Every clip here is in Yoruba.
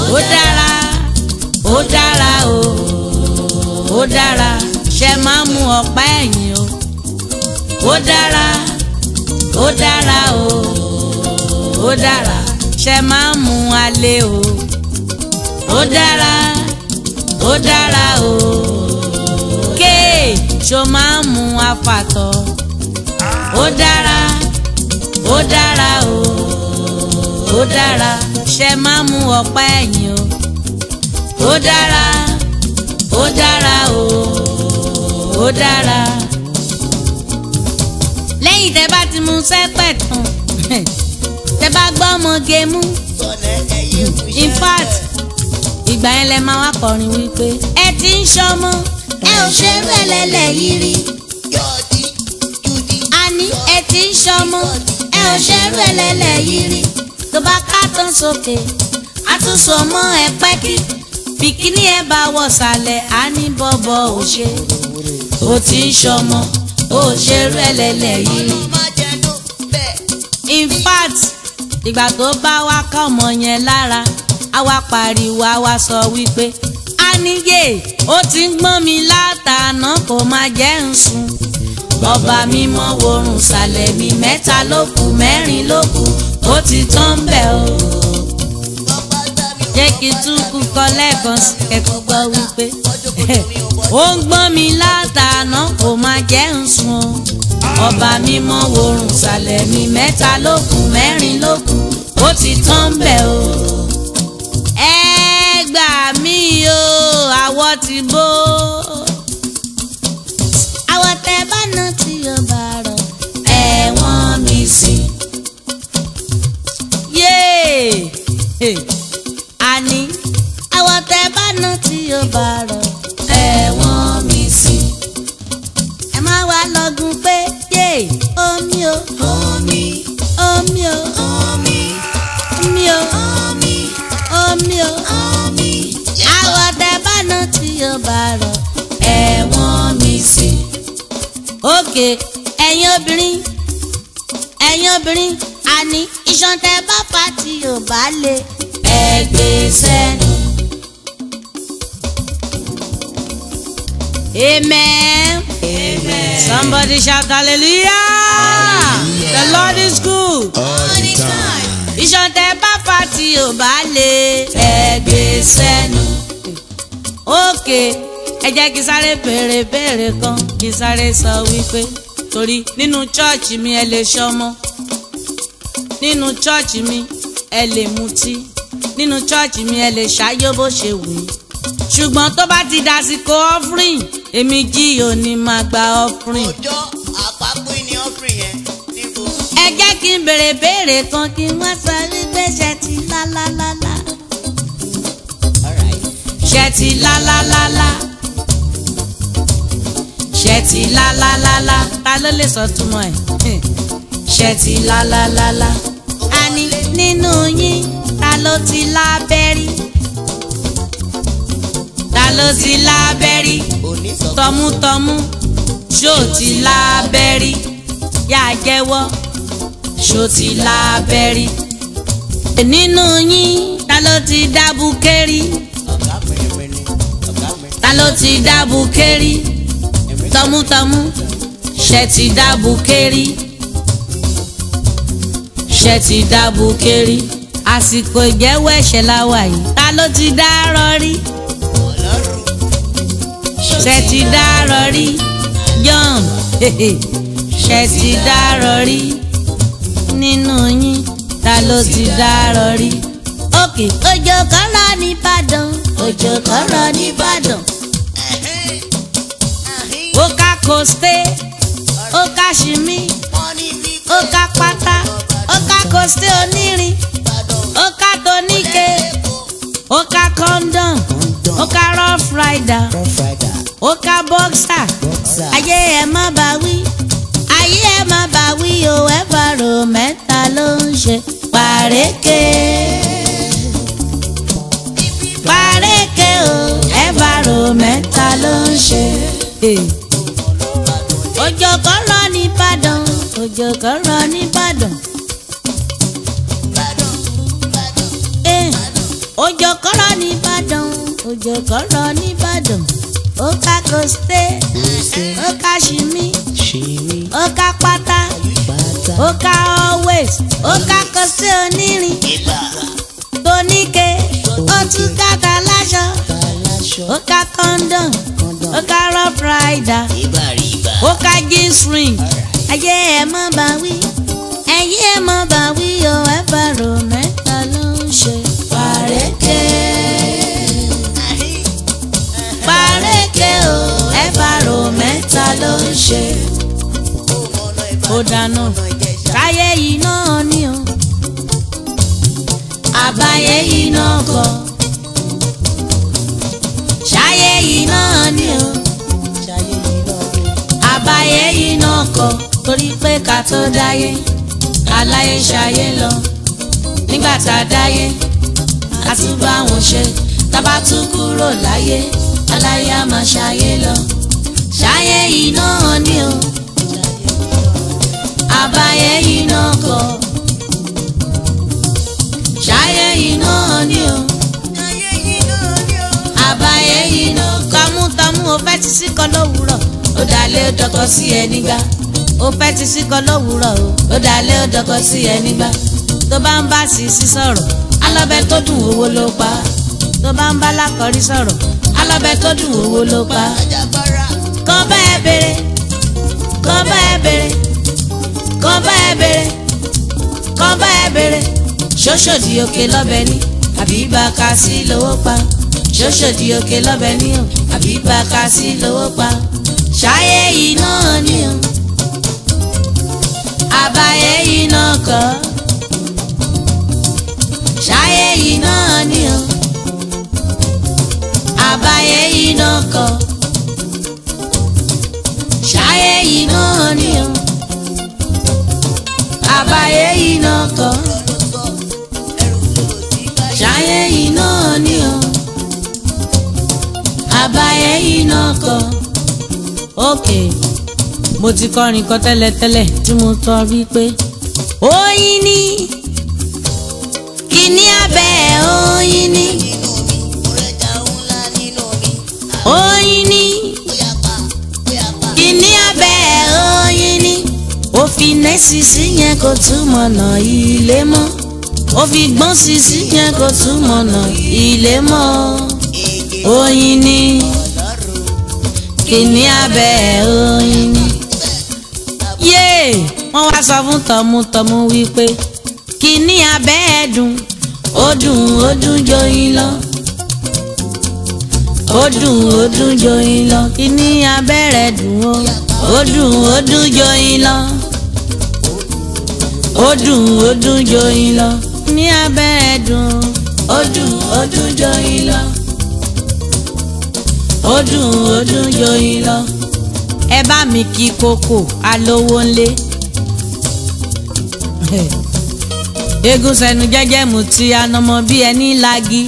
ó dára ó dára o ó dára ṣe máa mú ọ̀pá ẹ̀yìn o ó dára ó dára o ó dára ṣe máa mú alẹ́ o ó dára ó dára o kéè ṣo máa mú afàtọ̀ ó dára ó dára o ó dára ṣe máa mú ọ̀pá ẹ̀yìn o ó dára ó dára o ó dára. lẹ́yìn tẹ́ bá ti mú sẹ́pẹ̀ tán tẹ́ bá gbọ́ ọmọge mú in fact ìgbà yẹn lẹ máa wá kọrin wípé ẹ ti ń ṣọmọ ẹ ò ṣe rẹ̀lẹ̀lẹ̀ yìí rí àní ẹ ti ń ṣọmọ ẹ ò ṣe rẹ̀lẹ̀lẹ̀ yìí rí tó bá ká tán sókè àtúnṣe ọmọ ẹ pẹ́kí bìkíní ẹ bá wọ̀ sàlẹ̀ á ní bọ́bọ̀ ò ṣe ó ti ń ṣọmọ ó ṣe rẹ̀lẹ̀lẹ̀ yìí rí in fact ìgbà tó bá wá ká ọmọ yẹn lára a wá pariwo a wá sọ wípé a níyè ó ti ń gbọ́n mi látàná kò má jẹ́ ń sùn ọba mímọ́ worùn sàlẹ̀ mi mẹ́ta ló kù mẹ́rin ló kù ó ti tán bẹ̀ o jẹ́ kí túkú kọ lẹ́ẹ̀kan sí kẹ́kọ̀ọ́ gbọ́ wípé ó ń gbọ́n mi látàná kò má jẹ́ ń sùn o ọba mímọ́ worùn sàlẹ̀ mi mẹ́ta ló kù mẹ́rin ló kù ó ti tán bẹ̀ o ẹ gbà mí o àwọ̀ ti bó àwọ̀ tẹ bá ná tí o bá rọ̀ ẹ̀wọ̀n mi sí. yéè àní àwọ̀ tẹ bá ná tí o bá rọ̀ ẹ̀wọ̀n mi sí. ẹ má wá lọ́gùn pé yéè omi o Omi, omi o omi, omi o omi, omi o omi. àwọ̀ tẹ bá ná tí o bá rọ̀ ẹ̀wọ̀n mi sí. òkè ẹ̀yin obìnrin ẹ̀yin obìnrin àní iṣan tẹ bá fa tí ò bá lè ẹgbẹ́ sẹ́nu. Amen. Amen. Somebody shout hallelujah. The Lord is good. All the time. Iṣan tẹ bá fa tí ò bá lè ẹgbẹ́ sẹ́nu. Òkè ẹ jẹ́ kí sáré béèrè béèrè kan kí sáré sọ wípé torí nínú chọ́ọ̀chì mi ẹ lè ṣọmọ nínú chọ́ọ̀chì mi ẹ lè mutí nínú chọ́ọ̀chì mi ẹ lè ṣáyó bó ṣe wù yín ṣùgbọ́n tó bá ti dàsìkò offering èmi jí òní máa gba offering Ọjọ́ àpapọ̀ ni ọ́fìn yẹn níbo. ẹ jẹ́ kí n béèrè béèrè kan kí wọ́n sọ wípé ṣe ti lálálálá Alright. ṣe ti lálálálá ṣe ti lálálálá ta ló lè sọ túmọ̀ ẹ̀ ṣe ti lálálálá àní nínú yín ta ló ti lábẹ́rí ta ló ti lábẹ́rí Òní sọ tọmútọmú ṣó ti lábẹ́rí yá jẹ́wọ́ ṣó ti lábẹ́rí. nínú yín ta ló ti dábù kẹ́rí ọ̀gá pẹ̀lẹ́pẹ̀lẹ́ ọ̀gá mi. ta ló ti dábù kẹ́rí tọmútọmú ṣe ti dábù kẹ́rí ṣe ti dábù kẹ́rí àsìkò ìjẹ́wọ́ ẹ̀ṣẹ̀ la wà yìí ta ló ti dárọ́ rí Ọlọ́run. ṣe ti dárọ́ rí John ṣe ti dárọ́ rí nínú yín ta ló ti dárọ́ rí. òkè òjò kan rọ̀ nìbàdàn òjò kan rọ̀ nìbàdàn Ẹ̀hẹ́n. Ẹ̀hẹ́n. ó ká kòsté ó ká ṣìmí Wọ́n ní bí ó ká pátá ó ká kòsté onírin Ìbàdàn. ó ká toníke ó ká kọ́ńdọ̀n ó ká rough rider ó ká boxer ayé ẹ má bá wí ayé ẹ má bá wí o ẹ̀fà rò mẹ́ta ló ń ṣe pàrékè pàrékè o ẹ̀fà rò mẹ́ta ló ń ṣe. òjò kan rọ̀ nìbàdàn òjò kan rọ̀ nìbàdàn. Eh, òjò kan rọ̀ òjò kọ́rọ̀ nìbàdàn ó ká kòsté ó ká ṣìmí ṣìírí ó ká pátá pátá ó ká always ó ká kòsté onírin ìlà tóníke ó tún káta láṣọ aláṣọ ó ká condom ó ká rough rider ìbàrìbà ó ká jeans ring ayé ẹ mọ́ bá wí ẹ̀yìn ẹ mọ́ bá wí o ẹ bá rò mẹ́ta ló ń ṣe pàrékè pàrékè o ẹ bá rò mẹ́ta ló ń ṣe ó dáná táyé yìí náà ni o àbáyé yìí náà kọ ṣáyé yìí náà ni o ṣayé yìí lọ́dún àbáyé yìí náà kọ torí pé ká tó dáyé aláyé ṣayé lọ nígbà tá a dáyé a tún bá wọn ṣe tábà tún kúrò láyé aláyé á máa ṣayé lọ ṣayé yìí náà ni o àbáyé yìí náà kọ ṣayé yìí náà ni o ṣayé yìí lọ́dún àbáyé yìí náà tọmútọmú o fẹ́ ti síkọ lówùúrọ̀ ó dalẹ̀ ó dọkọ sí ẹ nígbà ó fẹ́ ti síkọ lówùúrọ̀ o ó dalẹ̀ ó dọkọ sí ẹ nígbà tó bá ń bá sí sí sọ̀rọ̀ alọ́bẹ tó dùn owó ló pa tó bá ń bá lákọ̀rí sọ̀rọ̀ alọ́bẹ tó dùn owó ló pa ajagbara kàn bá ẹ béèrè kàn bá ẹ béèrè kàn bá ẹ béèrè kàn bá ẹ béèrè ṣóṣòdì òkè lọ́bẹ ní àbí bá a ká sí lówó pa ṣóṣòdì òkè lọ́bẹ ní o àbí bá a ká sí lówó pa ṣáyé yìí náà ni o àbáyé yìí náà kọ́ ṣáyé yìí náà ni o àbáyé yìí náà kọ́ ṣáyé yìí náà ni o àbáyé yìí náà kọ́ ló sọ ẹrù ló ti bá ṣáyé yìí náà ni o àbáyé yìí náà kọ́ òkè mo ti kọrin kan tẹ́lẹ̀tẹ́lẹ̀ tí mo tọ́ rí pé oyin ni kíní abẹ́ oyin ni nínú mi mo rẹjà ńlá nínú mi oyin ni bóyá pa bóyá pa kíní abẹ́ oyin ni ó fi nẹ́sì sí yẹn kó túmọ̀ nà ilé mọ́ ó fi gbọ́n sí sí yẹn kó túmọ̀ nà ilé mọ́ èdè oyin ni ọlọ́run kíní abẹ́ oyin ni. yéè wọ́n wá sọ fún tọmútọmú wípé kíní abẹ́ ẹ̀ dùn ó dùn ó dùn joyin lọ ó dùn ó dùn joyin lọ kíní abẹ́ rẹ̀ dùn ó ó dùn ó dùn joyin lọ ó dùn ó dùn joyin lọ kíní abẹ́ rẹ̀ dùn ó dùn ó dùn joyin lọ ó dùn ó dùn joyin lọ ẹ bá mi kí kókò alówó ńlé eégún sẹnu jẹ́jẹ́ mu tí anamọ bí ẹni lagi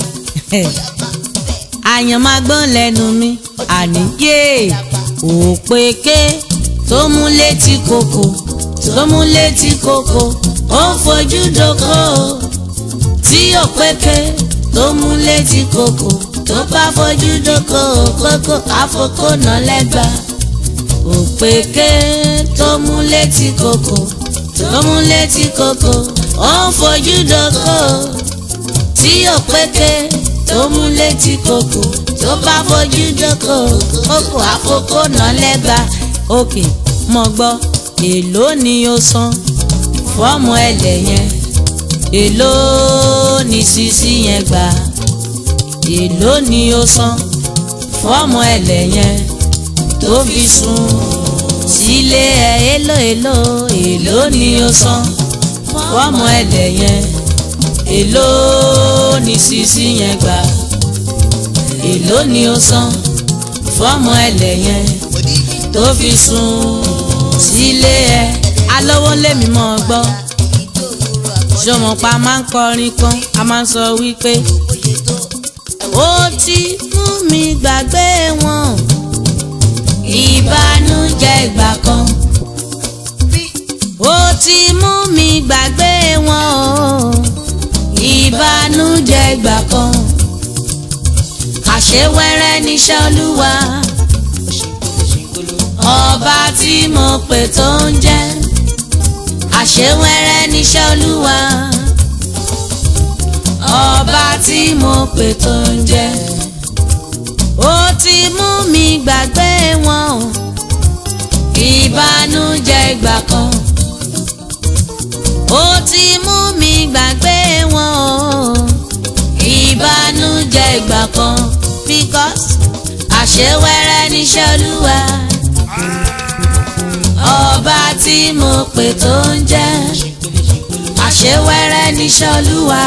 àyàn máa gbọ́n lẹ́nu mi àníyé òpèké tó mú létí kòkò tó mú létí kòkò ó ń fojú doko tí òpèké tó mú létí kòkò tó bá fojú doko kókó àfokò náà lẹ́gbàá òpèké tó mú létí kòkò tó mú létí kòkò ó ń fojú doko tí òpèké tó mú létí kòkò tó bá fojú doko kókò àfokò náà lẹ́gba òkè mọ̀ gbọ́ èló ni ó san fọ́ọ̀mù ẹlẹ̀ yẹn èló ni sisi yẹn gbà èló ni ó san fọ́ọ̀mù ẹlẹ̀ yẹn tó fi sùn sílé ẹ èló èló èló ni ó san fọ́ọ̀mù ẹlẹ̀ yẹn èló ni sisi yẹn gbà èló ni ó san fọ́ọ̀mù ẹlẹ̀ yẹn tó fi sùn sílé ẹ alówó lèmi mọ̀ ọ́ gbọ́ ṣọmọpa máa ń kọrin kan a máa ń sọ wípé ó ti mú mi gbàgbé wọn ìbànújẹ́ ìgbà kan ó ti mú mi gbàgbé wọn o ìbànújẹ́ ìgbà kan àṣewẹ́rẹ́ níṣẹ́ olúwa ọba tí mo pè tó ń jẹ́ àṣewẹ́rẹ́ níṣẹ́ olúwa ọba tí mo pè tó ń jẹ́ ó ti mú mi gbàgbé wọn o ìbànújẹ́ ìgbà kan ó ti mú mi gbàgbé wọn o ìbànújẹ́ ìgbà kan because àṣewẹ́rẹ́ níṣẹ́ olúwa ọba tí mo pè tó ń jẹ́ àṣewẹ́rẹ́ níṣẹ́ olúwa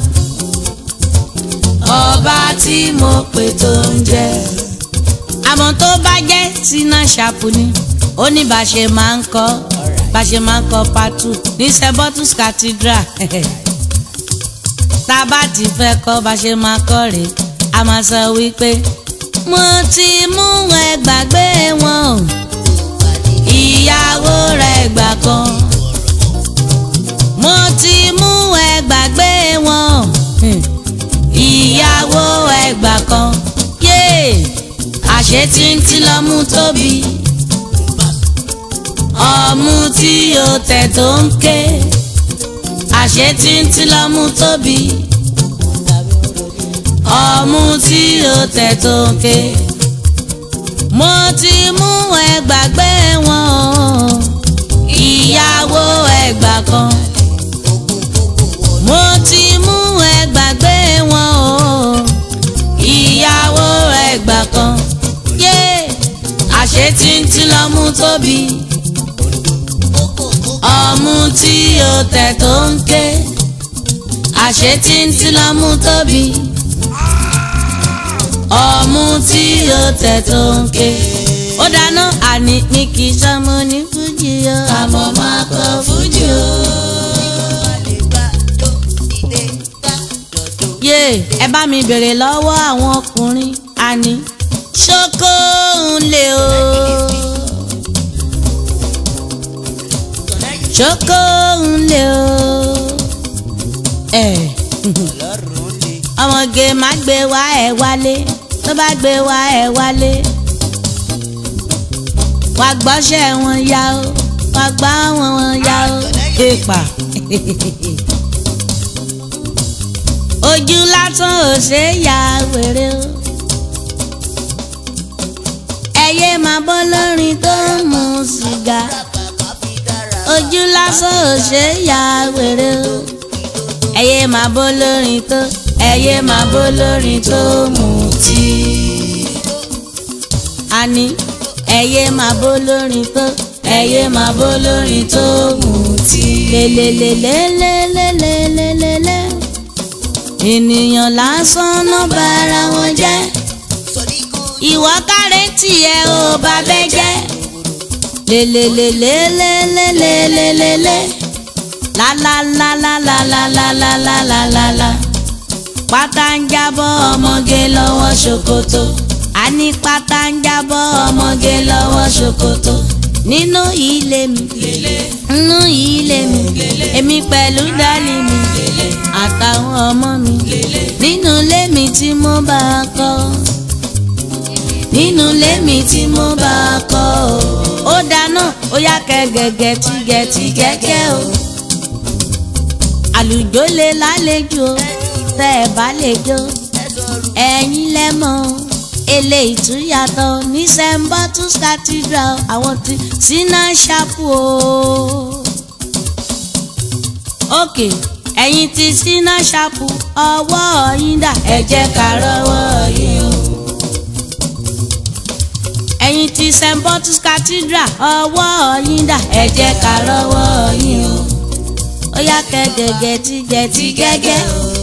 ọba tí mo pè tó ń jẹ́ àmọ́ tó bá jẹ́ sínú ṣàpù ni ó ní bá ṣe máa ń kọ́ bá ṣe máa ń kọ́ patu ní St. Cathedral tá a bá ti fẹ́ kọ́ bá ṣe máa kọ́ rèé a máa sọ wípé mo ti mú ẹ gbàgbé wọn o ìyàwó rẹ̀ gbà kan mo ti mú ẹ gbàgbé wọn o ìyàwó ẹ gbà kan yéè àṣé tí ń tí lọ́mú tóbi ọmú tí o tẹ̀ tó ń ké àṣé tí ń tí lọ́mú tóbi ọmú tí o tẹ̀ tó ń ké mo ti mú ẹ gbàgbé wọn o ìyàwó ẹgbà kan mo ti mú ẹ gbàgbé wọn o ìyàwó ẹgbà kan yé àṣé tí ń tí lọ́mú tóbi ọmú tí o tẹ̀ tó ń ké àṣé tí ń tí lọ́mú tóbi ọmú tí o tẹ̀ tó ń ké ó dáná àní ní kì í sọmọ ní fújì o àmọ́ máa kọ fújì o. yé ẹ bá mi bèrè lọ́wọ́ àwọn ọkùnrin àní ṣókó ń lè o. ṣókó ń lè o. ẹ ọmọge má gbé wá ẹ wálé tó bá gbé wá ẹ wálé wá gbọ́ṣẹ́ wọn yá o wá gbá wọn wọn yá o èèpà ojú lásán ò ṣe é ya wèrè o ẹyẹ máa bọ́ lórin tó ń mu sìgá ojú lásán ò ṣe é ya wèrè o ẹyẹ máa bọ́ lórin tó ẹyẹ máa bọ́ lórin tó mu tí àní ẹyẹ máa bọ́ lórin tó ẹyẹ máa bọ́ lórin tó mu tí lélelélélélélélélélé ènìyàn lásán náà bára wọn jẹ́ ìwọ kárẹ́ tiẹ̀ ò bá bẹ́ jẹ́ lélelélélélélélélélé lálálálálálálálálálá pátá ń jábọ́ ọmọge lọ́wọ́ ṣòkòtò àní pátá ń jábọ́ ọmọge lọ́wọ́ ṣòkòtò nínú ilé mi nínú ilé mi èmi pẹ̀lú dálì mi àtàwọn ọmọ mi nínú ilé mi tí mo bá kọ́ nínú ilé mi tí mo bá kọ́ ó dáná ó yá kẹ gẹ́gẹ́ tí gẹ́tí gẹ́gẹ́ o àlùjó lè lálejò tẹ́ ẹ bá lè jó ẹ̀yin lẹ́mọ̀ eléyìí tún yàtọ̀ ní St. Bottles Cathedral àwọn ti sínú ṣàpù o. òkè ẹ̀yin ti sínú ṣàpù ọwọ́ yín dà ẹ jẹ́ ká rọ́wọ́ yín o. ẹ̀yin ti St. Bottles Cathedral ọwọ́ yín dà ẹ jẹ́ ká rọ́wọ́ yín o. ó yá kẹ́ gẹ́gẹ́ tí gẹ́tí gẹ́gẹ́ o